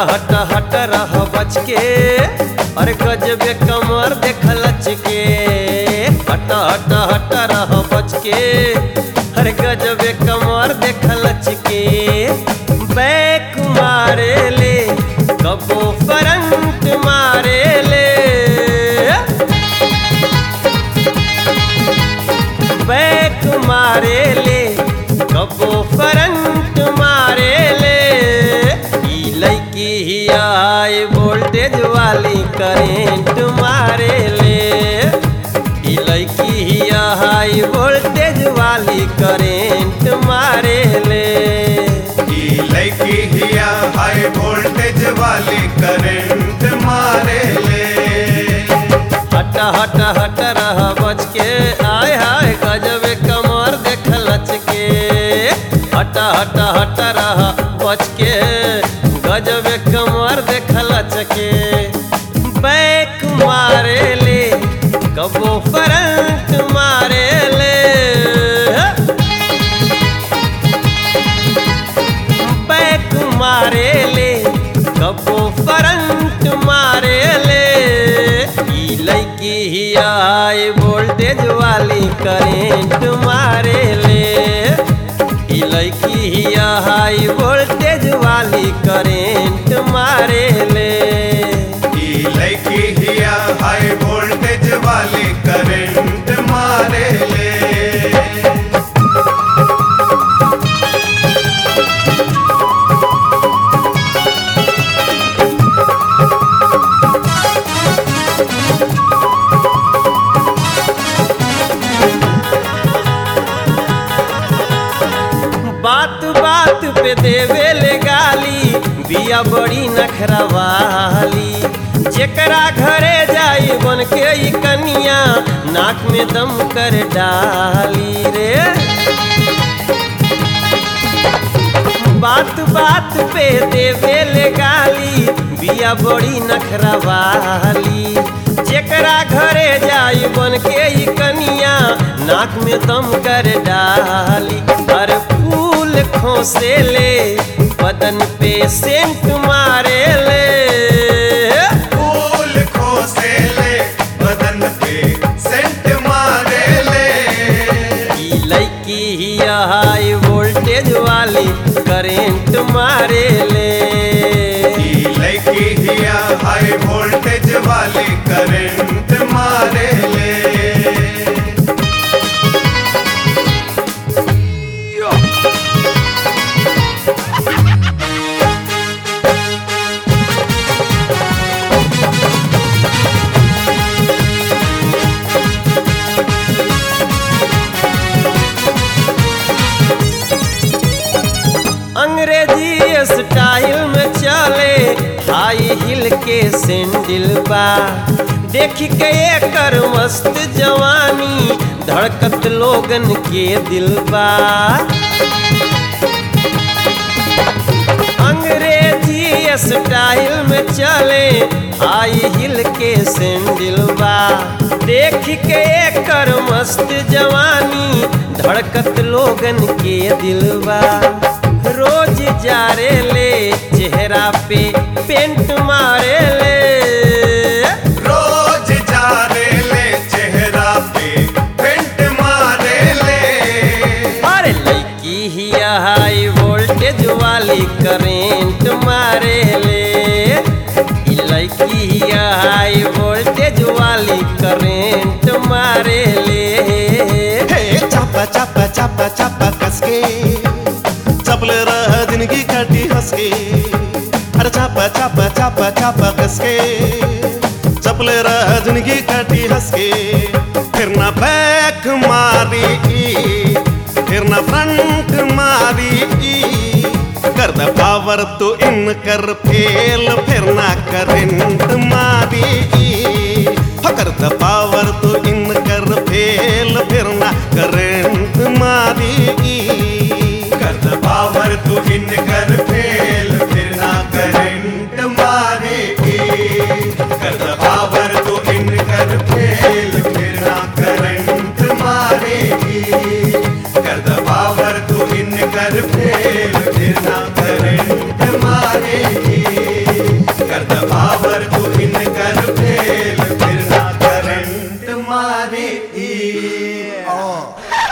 हट हट रह बच के अरे गजबे कमर देख लच के हट हट हट रह बच के अरे गजबे कमर देख लच के बैक मारे ले कबो फ्रंट मारे ले बैक मारे ले कबो फ्रंट मारे ले ई लड़की ही हाई वोल्टेज वाली करेंट मारे ले ई लड़की ही हाई वोल्टेज वाली करेंट मारे ले ई लड़की हिया हाई वोल्टेज वाली करंट मारे ले हट हट हट रह बच के आय हाय गजब कमर देख लच के हट हट हट रह बच के गजब कमर देख लच के बैक मारे ले कबो फ्रंट मारे ले बैक मारे ले कबो फ्रंट मारे ले ई लड़की ही हाई वोल्टेज वाली करेंट मारे ले ई लड़की ही हाई वोल्टेज वाली करेंट मारे ले ई लड़की हिया हाई वोल्टेज वाली करंट मारे ले बात बात पे देवे ले गाली बिया बड़ी नखरवाली जेकरा घरे जाई बन के ई कनिया नाक में दम कर डाली रे बात बात पे देवे ले गाली बिया बड़ी नखरवाली जेकरा घरे जाई बन के ई कनिया नाक में दम कर डाली हर फूल खोसे ले बदन पे सेंट मारे ले फूल खोसे ले बदन पे सेंट मारे ले ई लड़की ही हाई वोल्टेज वाली करेंट मारे ले ई लड़की हिया हाई वोल्टेज वाली करंट मारे ले अंग्रेजी स्टाइल में चले हाई हिल के सैंडल बा देख के एकर मस्त जवानी धड़कत लोगन के दिल बा अंग्रेजी स्टाइल में चले हाई हिल के सैंडल बा देख के एकर मस्त जवानी धड़कत लोगन के दिल बा रोज जारे ले चेहरा पे पेंट मारे ले रोज जाने ले चेहरा पे पेंट मारे ले अरे लड़की ही हाई वोल्टेज वाली करेंट मारे ले ई लड़की ही हाई वोल्टेज वाली करेंट मारे ले हे चापा चापा चापा चापा कसके चपले रह जिंदगी काटी हंसके अरे चापा चापा चापा चापा कसके चपले रह जिंदगी काटी हंसके फिर ना बैक मारी फिर ना फ्रंट मारी कर द पावर तो इन कर फेल फिर ना करंट मारी हो कर द पावर तो इन कर फेल फिर ना करंट मारी कर द पावर तू इन कर फेल फिर ना करंट मारेगी कर द पावर तू इन कर फेल फिर ना करंट मारेगी कर द पावर तू इन कर फेल फिर ना करंट मारेगी हाँ